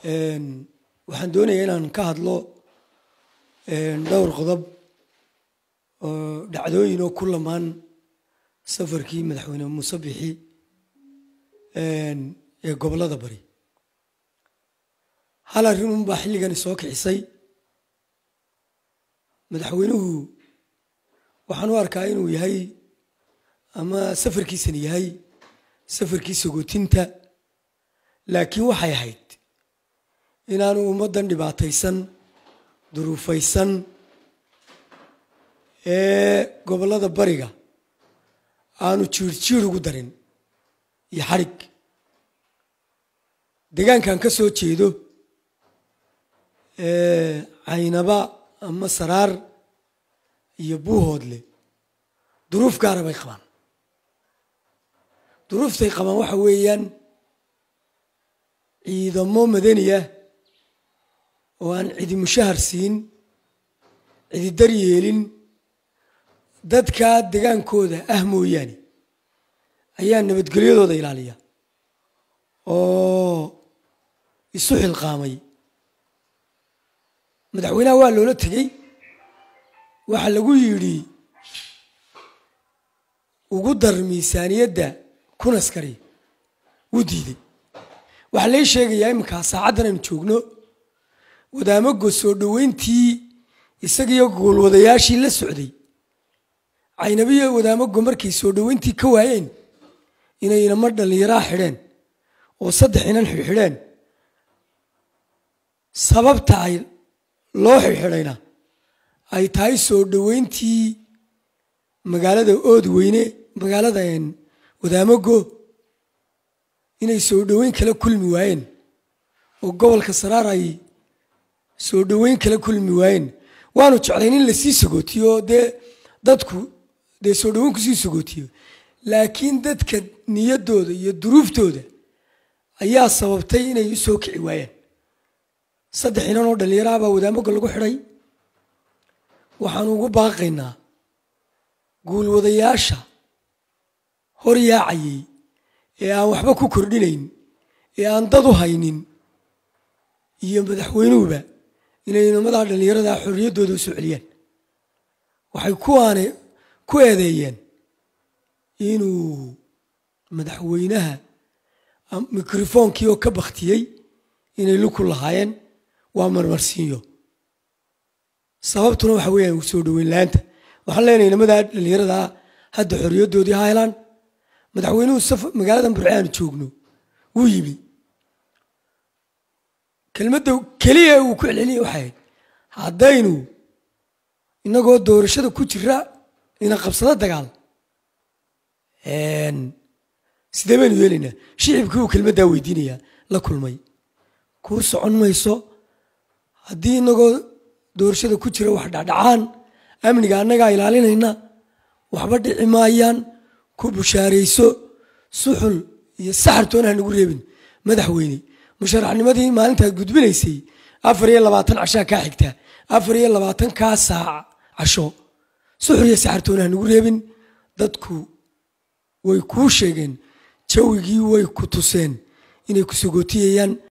waxaan doonayaa inaan ka hadlo dhowr qodob oo dhacdooyin oo ku lamaan safarkii madaxweyne muuse bixi ee gobollada bari hal arrin unbaa xilligani soo kicisay madaxweynuhu waxaan u arkaa inuu yahay ama safarkiisani yahay safarkii sagootinta laakiin waxay ahayd inaanu ummaddan dhibaataysan duruufaysan ee gobollada bariga aanu jiirjiir ugu darin iyo xadhig deegaankan ka soo jeedo caynaba ama saraar iyo buuhoodle duruuf gaara bay qabaan duruuftay qabaan waxa weeyaan ciidamo madani ah oo aan cidi mushahar siin cidi daryeelin dadkaa degaankooda ah mooyaane ayaa nabadgelyadooda ilaaliya oo isu xilqaamay madaxweynaha waa loola tegey waxaa lagu yidhi ugu dar miisaaniyadda kun askari wuu diiday waxaa lai sheegayaa iminkaa saacaddan aynu joogno wadaamago soo dhoweyntii isagiiyo goolwadayaashii la socday caynabiyo wadaamago markay soo dhoweyntii ka waayeen inay inamo dhallinyaraa xidheen oo saddex inan xidhxidheen sababta ay loo xidhxidhayna ay tahay soo dhoweyntii magaalada ood weyne magaalada wadaamago inay soo dhoweyn kala kulmi waayeen oo gobolka saraar ay soo dhoweyn kala kulmi waayeen waanu jeclayn in lasii sagootiyo oo dee dadku dee soo dhoweyn kusii sagootiyo laakiin dadka niyaddooda iyo duruuftooda ayaa sababtay inay u soo kici waayeen saddex inan oo dhallinyaraha baa wadaamaga lagu xidhay waxaanu ugu baaqaynaa guulwadayaasha hor yaacayay ee aan waxba ku kordhinayn ee aan dad u haynin iyo madaxweynuhuba inay inamadaa dhallinyaradaa xorriyaddooda u soo celiyaan waxay kuwaane ku eedeeyeen inuu madaxweynaha mikrofoonkii oo ka baktiyey inay luku lahaayeen waa marmarsiinyo sababtuna waxa weeyaan soo dhoweyn la-aanta waxaan leenahay inamadaa dhallinyaradaa hadda xorriyaddoodii ha helaan madaxweynuhu magaaladan burce aanu joogno wuu yimi kelmadda keliya uu ku celceliyay waxay ahayd haddaynu innagoo doorashada ku jira ina qabsado dagaal sidee baynu yeelaynaa shicibkii uu kelmaddaa weydiinayaa la kulmay kuu socon mayso haddii inagoo doorashada ku jira wax dhacdhacaan amniga annagaa ilaalinayna waxba dhici maayaan ku bushaarayso suxul iyo saxartoona ha nagu reebin madaxweyne musharaxnimadii maalintaad gudbinaysay afar iyo labaatan cashaa kaa xigtaa afar iyo labaatan kaa saac casho suxul iyo saxartoona ha nagu reebin dadku way kuu sheegeen jawigii way ku tuseen inay ku sagootiyayaan